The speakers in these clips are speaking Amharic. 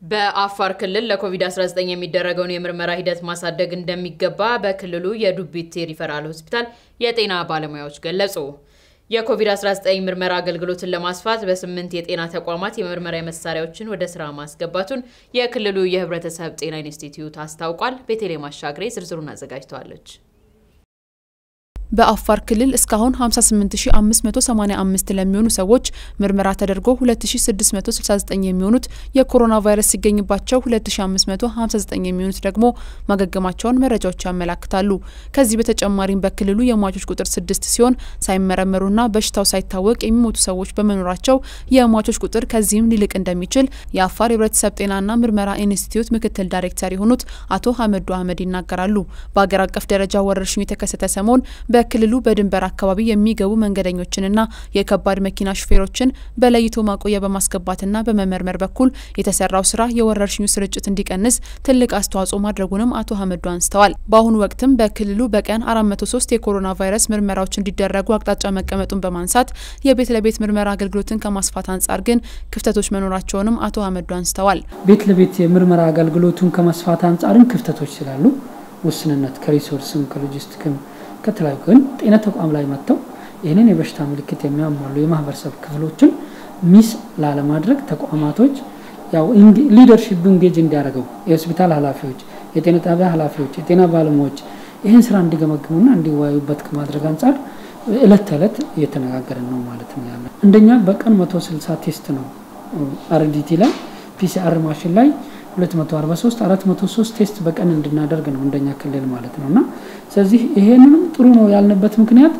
በአፋር ክልል ለኮቪድ-19 የሚደረገውን የምርመራ ሂደት ማሳደግ እንደሚገባ በክልሉ የዱቢቴ ሪፈራል ሆስፒታል የጤና ባለሙያዎች ገለጹ። የኮቪድ-19 ምርመራ አገልግሎትን ለማስፋት በስምንት የጤና ተቋማት የምርመራ መሳሪያዎችን ወደ ስራ ማስገባቱን የክልሉ የሕብረተሰብ ጤና ኢንስቲትዩት አስታውቋል። ቤተልሔም አሻግሬ ዝርዝሩን አዘጋጅተዋለች። በአፋር ክልል እስካሁን 58585 ለሚሆኑ ሰዎች ምርመራ ተደርጎ 2669 የሚሆኑት የኮሮና ቫይረስ ሲገኝባቸው 2559 የሚሆኑት ደግሞ ማገገማቸውን መረጃዎች ያመላክታሉ። ከዚህ በተጨማሪም በክልሉ የሟቾች ቁጥር ስድስት ሲሆን ሳይመረመሩና በሽታው ሳይታወቅ የሚሞቱ ሰዎች በመኖራቸው የሟቾች ቁጥር ከዚህም ሊልቅ እንደሚችል የአፋር የህብረተሰብ ጤናና ምርመራ ኢንስቲትዩት ምክትል ዳይሬክተር የሆኑት አቶ ሀመዱ አህመድ ይናገራሉ። በሀገር አቀፍ ደረጃ ወረርሽኙ የተከሰተ ሰሞን በክልሉ በድንበር አካባቢ የሚገቡ መንገደኞችንና የከባድ መኪና ሹፌሮችን በለይቶ ማቆያ በማስገባትና በመመርመር በኩል የተሰራው ስራ የወረርሽኙ ስርጭት እንዲቀንስ ትልቅ አስተዋጽኦ ማድረጉንም አቶ ሀመዱ አንስተዋል። በአሁኑ ወቅትም በክልሉ በቀን 403 የኮሮና ቫይረስ ምርመራዎች እንዲደረጉ አቅጣጫ መቀመጡን በማንሳት የቤት ለቤት ምርመራ አገልግሎትን ከማስፋት አንጻር ግን ክፍተቶች መኖራቸውንም አቶ ሀመዱ አንስተዋል። ቤት ለቤት የምርመራ አገልግሎቱን ከማስፋት አንጻርም ክፍተቶች ስላሉ ውስንነት ከሪሶርስም ከሎጂስቲክም ከተለያዩ ግን ጤና ተቋም ላይ መጥተው ይህንን የበሽታ ምልክት የሚያሟሉ የማህበረሰብ ክፍሎችን ሚስ ላለማድረግ ተቋማቶች ያው ሊደርሺፕ እንጌጅ እንዲያደርገው የሆስፒታል ኃላፊዎች፣ የጤና ጣቢያ ኃላፊዎች፣ የጤና ባለሙያዎች ይህን ስራ እንዲገመግሙና እንዲወያዩበት ከማድረግ አንጻር እለት ተዕለት እየተነጋገርን ነው ማለት ነው ያለ እንደኛ በቀን 160 ቴስት ነው አርዲቲ ላይ ፒሲአር ማሽን ላይ 243 403 ቴስት በቀን እንድናደርግ ነው እንደኛ ክልል ማለት ነው። እና ስለዚህ ይሄንንም ጥሩ ነው ያልንበት ምክንያት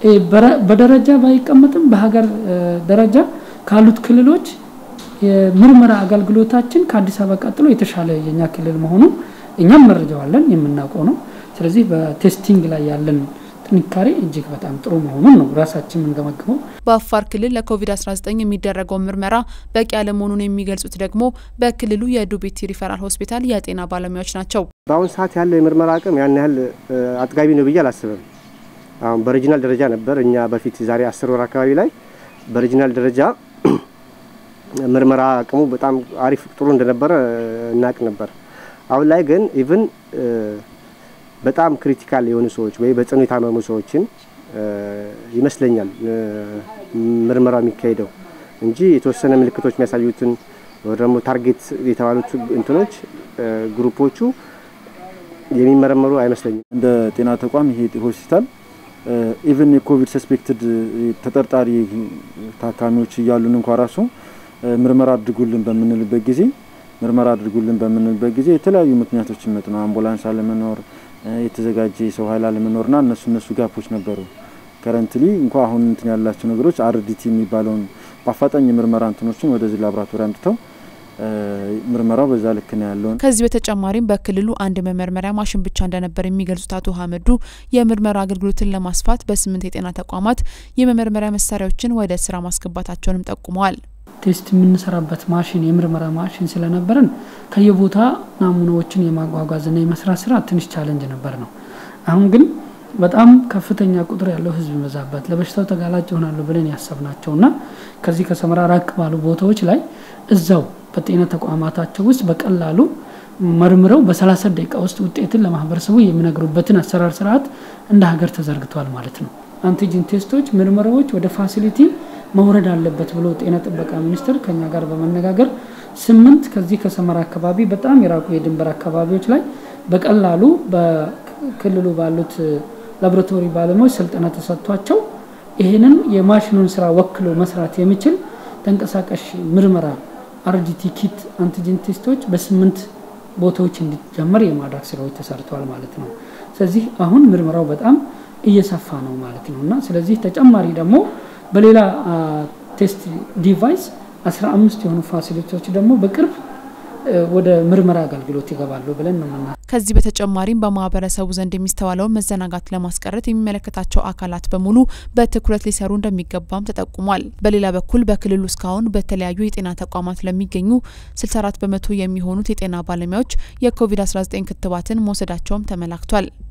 በደረጃ ባይቀመጥም በሀገር ደረጃ ካሉት ክልሎች የምርመራ አገልግሎታችን ከአዲስ አበባ ቀጥሎ የተሻለ የኛ ክልል መሆኑ እኛም መረጃዋለን የምናውቀው ነው። ስለዚህ በቴስቲንግ ላይ ያለን ጥንካሬ እጅግ በጣም ጥሩ መሆኑን ነው ራሳችን የምንገመግመው። በአፋር ክልል ለኮቪድ-19 የሚደረገውን ምርመራ በቂ አለመሆኑን የሚገልጹት ደግሞ በክልሉ የዱቢቲ ሪፈራል ሆስፒታል የጤና ባለሙያዎች ናቸው። በአሁኑ ሰዓት ያለው የምርመራ አቅም ያን ያህል አጥጋቢ ነው ብዬ አላስብም። አሁን በሪጂናል ደረጃ ነበር እኛ በፊት ዛሬ አስር ወር አካባቢ ላይ በሪጂናል ደረጃ ምርመራ አቅሙ በጣም አሪፍ ጥሩ እንደነበረ እናቅ ነበር። አሁን ላይ ግን ኢቭን በጣም ክሪቲካል የሆኑ ሰዎች ወይ በጽኑ የታመሙ ሰዎችን ይመስለኛል ምርመራው የሚካሄደው እንጂ የተወሰነ ምልክቶች የሚያሳዩትን ወይ ደግሞ ታርጌት የተባሉት እንትኖች ግሩፖቹ የሚመረመሩ አይመስለኝም። እንደ ጤና ተቋም ይሄ ሆስፒታል ኢቨን የኮቪድ ሰስፔክትድ ተጠርጣሪ ታካሚዎች እያሉን እንኳ ራሱ ምርመራ አድርጉልን በምንልበት ጊዜ ምርመራ አድርጉልን በምንልበት ጊዜ የተለያዩ ምክንያቶች ይመጡ ነው። አምቡላንስ አለመኖር የተዘጋጀ የሰው ኃይል አለመኖርና እነሱ እነሱ ጋፖች ነበሩ። ከረንትሊ እንኳ አሁን እንትን ያላቸው ነገሮች አርዲቲ የሚባለውን በአፋጣኝ የምርመራ እንትኖችን ወደዚህ ላቦራቶሪ አምጥተው ምርመራው በዛ ልክ ነው ያለው። ከዚህ በተጨማሪም በክልሉ አንድ መመርመሪያ ማሽን ብቻ እንደነበር የሚገልጹት አቶ ሀመዱ የምርመራ አገልግሎትን ለማስፋት በስምንት የጤና ተቋማት የመመርመሪያ መሳሪያዎችን ወደ ስራ ማስገባታቸውንም ጠቁመዋል። ቴስት የምንሰራበት ማሽን የምርመራ ማሽን ስለነበረን ከየቦታ ናሙናዎችን የማጓጓዝና የመስራት ስራ ትንሽ ቻለንጅ ነበር ነው። አሁን ግን በጣም ከፍተኛ ቁጥር ያለው ህዝብ ይበዛበት ለበሽታው ተጋላጭ ይሆናሉ ብለን ያሰብናቸውና ከዚህ ከሰመራ ራቅ ባሉ ቦታዎች ላይ እዛው በጤና ተቋማታቸው ውስጥ በቀላሉ መርምረው በሰላሳ ደቂቃ ውስጥ ውጤትን ለማህበረሰቡ የሚነግሩበትን አሰራር ስርዓት እንደ ሀገር ተዘርግቷል ማለት ነው። አንቲጂን ቴስቶች ምርመራዎች ወደ ፋሲሊቲ መውረድ አለበት ብሎ ጤና ጥበቃ ሚኒስቴር ከኛ ጋር በመነጋገር ስምንት ከዚህ ከሰመራ አካባቢ በጣም የራቁ የድንበር አካባቢዎች ላይ በቀላሉ በክልሉ ባሉት ላቦራቶሪ ባለሙያዎች ስልጠና ተሰጥቷቸው ይህንን የማሽኑን ስራ ወክሎ መስራት የሚችል ተንቀሳቃሽ ምርመራ አርዲቲ ኪት አንቲጂን ቴስቶች በስምንት ቦታዎች እንዲጀመር የማድረግ ስራዎች ተሰርተዋል ማለት ነው። ስለዚህ አሁን ምርመራው በጣም እየሰፋ ነው ማለት ነው እና ስለዚህ ተጨማሪ ደግሞ በሌላ ቴስት ዲቫይስ 15 የሆኑ ፋሲሊቲዎች ደግሞ በቅርብ ወደ ምርመራ አገልግሎት ይገባሉ ብለን ነው ምና ከዚህ በተጨማሪም በማህበረሰቡ ዘንድ የሚስተዋለውን መዘናጋት ለማስቀረት የሚመለከታቸው አካላት በሙሉ በትኩረት ሊሰሩ እንደሚገባም ተጠቁሟል። በሌላ በኩል በክልሉ እስካሁን በተለያዩ የጤና ተቋማት ለሚገኙ 64 በመቶ የሚሆኑት የጤና ባለሙያዎች የኮቪድ-19 ክትባትን መውሰዳቸውም ተመላክቷል።